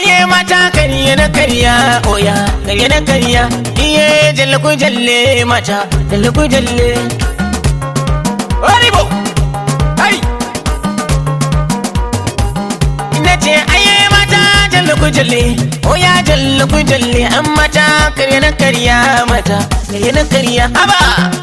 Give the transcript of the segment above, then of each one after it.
aye mata karya na karya oya karya na karya iye jalle ku jalle mata jalle ku jalle Oribo ai na ce aye mata jalle ku jalle oya jalle ku jalle an mata karya na karya mata karya na karya haba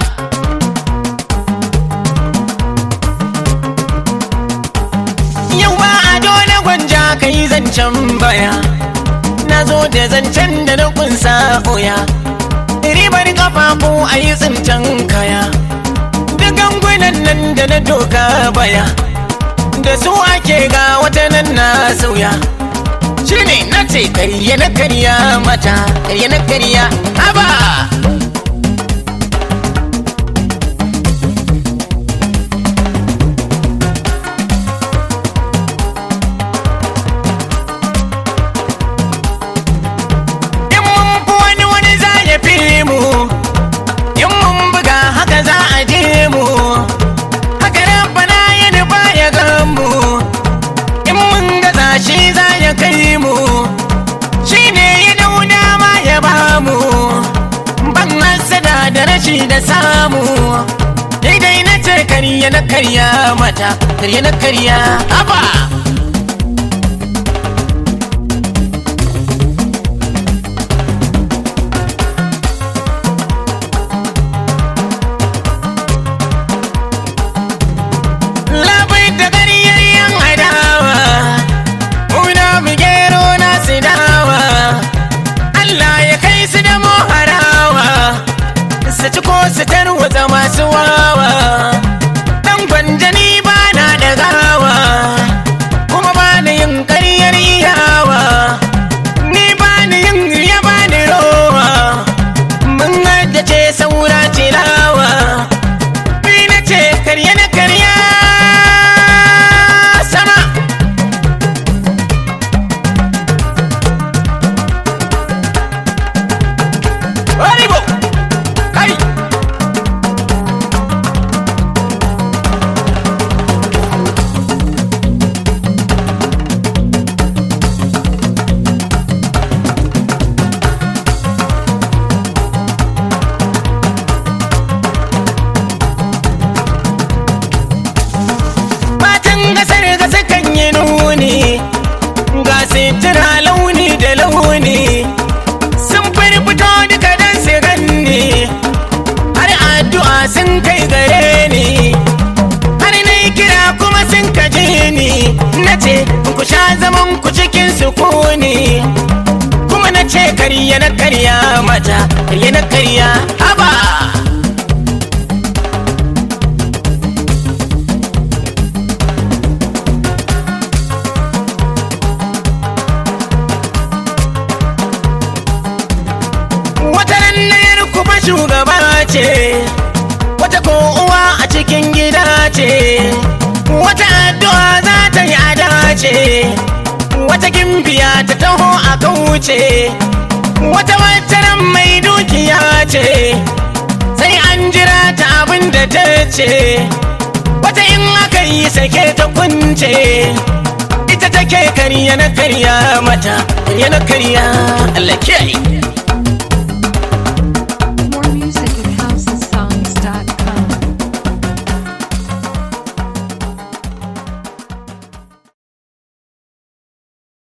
Yau ba a dole gwanja ka yi zancen baya Na zo da zancen da na kunsa oya Ribar kafafu a yi zancen kaya Da gangunan nan da na doka baya Da su ake ga wata nan na sauya Shi ne na ce karye na karya mata Karye na karya haba In mun fi wani wani za ya fi mu In mun buga haka za a je mu Haka rabbana ya nufa ya gan mu In mun gaza shi za ya kai mu Shi ne ya dauna ma ya ba mu Ban hasada da rashi da samu Daidai na ce karya na karya mata Karya na karya haba labai da gariyar yan adawa muna mu gero na su dawa Allah ya kai su da harawa su ci ko su tarwatsa masu wawa dan gwanjani ba na da gawa kuma ba ni yin karyar iyawa ni ba ni yin ya ba ni rowa mun haddace saura tilawa Ni na ce karya na karya sama Oribo Kai Matan gasar gasa kan yi nuni Ga sitira launi da launi Sun firfito duka don su ganni Har addu'a sun kai gare ni Har na yi kira kuma sun kaje ni Na ce ku sha zaman ku cikin sukuni Kuma na ce karya na karya mata Karya na karya haba Wata rannayar kuma shugaba ce, wata ko uwa a cikin gida ce, wata addu'a za ta yi ada ce, wata gimbiya ta taho a kauce, wata wataran mai dukiya ce, sai an jira ta abin da ta ce, wata in aka yi sake ta kunce. Ita take karya na karya mata, karya na karya, Allah kiyaye.